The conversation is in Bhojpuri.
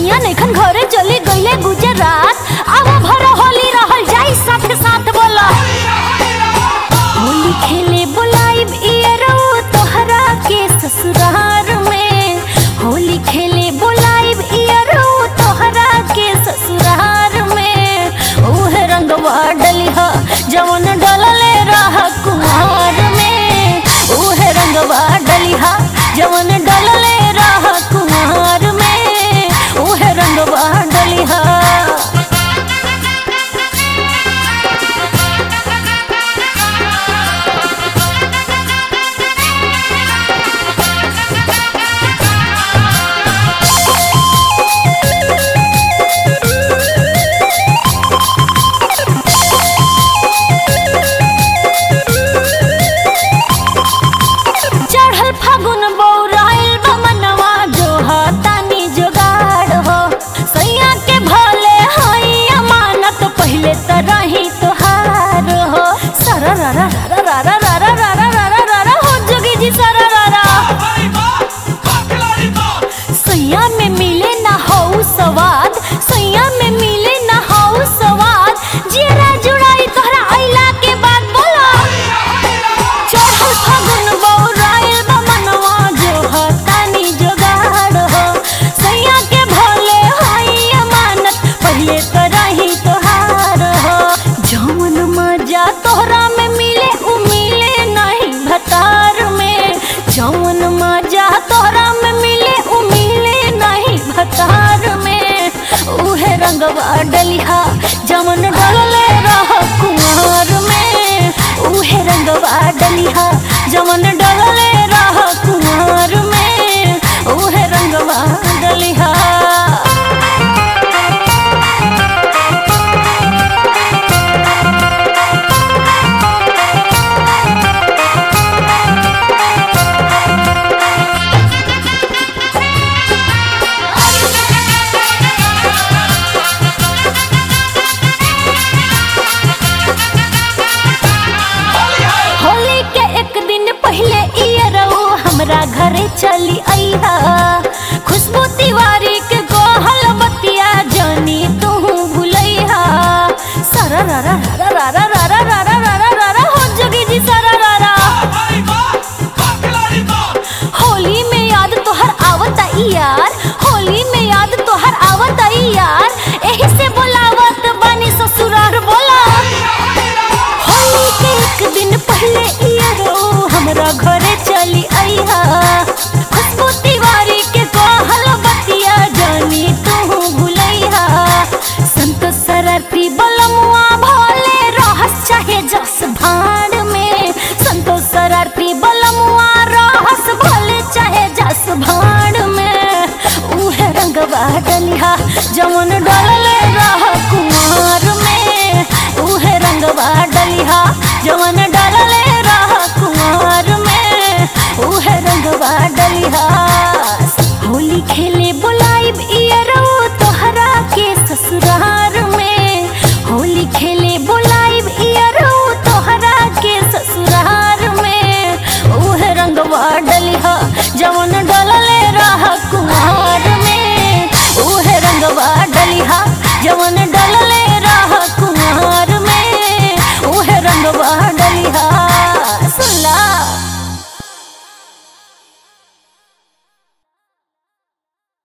सैया नैखन घरे चली गईले गुजरात अब भर होली रहल जाई साथे साथ बोला होली खेले बुलाइब इयरो तोहरा के ससुरार में होली खेले बुलाइब इयरो तोहरा के ससुरार में उहे रंगवा डलिहा जवन डलले रह कुमार में उहे रंगवा डलिहा जवन डलले रह कुमार में उहे रंगवा डलिहा चढ़ल फागुन बौराइल बमनवा जो तानी जोगाड़ हो सैया के भले हई अमानत पहले त रही तोहार हो सरा रा रा रा रा रा रा रा रा रा रा रा रा रा हो जोगी जी सरा रा रा सैया में मिले ना हो स्वाद सैया में मिले ना हो स्वाद जेरा जुड़ाई तोहरा आइला के बाद बोला चढ़ल फागुन बौराइल बमनवा जो हतानी जोगाड़ हो सैया के भले हई अमानत पहले तो रही तोहार हो जौन मजा तोहरा में मिले उ मिले नहीं भतार में जौन मजा तोहरा में मिले उ मिले नहीं भतार में उहे रंगवा डलिहा जमन डलले रह कुमार में उहे रंगवा डलिहा जमन डलले रह कुमार में उहे रंगवा डलिहा होली के एक दिन पहले इयरऊ हमरा घरे चली अइहा खुशबू तिवारी के गोहल बतिया जानी तू भुलैहा सरा रा रा रा रा रा रा रा रा रा रा रा रा रा हो जोगी जी सरा रा रा होली में याद तोहर आवता यार होली में याद तोहर आवता यार एही से बोलावत बानी ससुरार बोला होली के एक दिन पहले इयरो हमरा घरे चली अइहा खुशबू तिवारी के कहल बतिया जानी तू भुलैहा संत सरती बलमुआ भोले रहस चाहे जस भाड़ में संतो शरारती बलमुआ रहस भले चाहे जस भाड़ में उहे रंगवा डलिहा जवन डलले रह कुमार में उहे रंगवा डलिहा जवन डलले रह कुमार में उहे रंगवा डलिहा होली खेले बुलाइब इयरो तोहरा के ससुरार में होली खेले बुलाइब इयरो तोहरा के ससुरार में उहे रंगवा डलिहा जवन डलले रह कुमार में उहे रंगवा डलिहा जवन डलले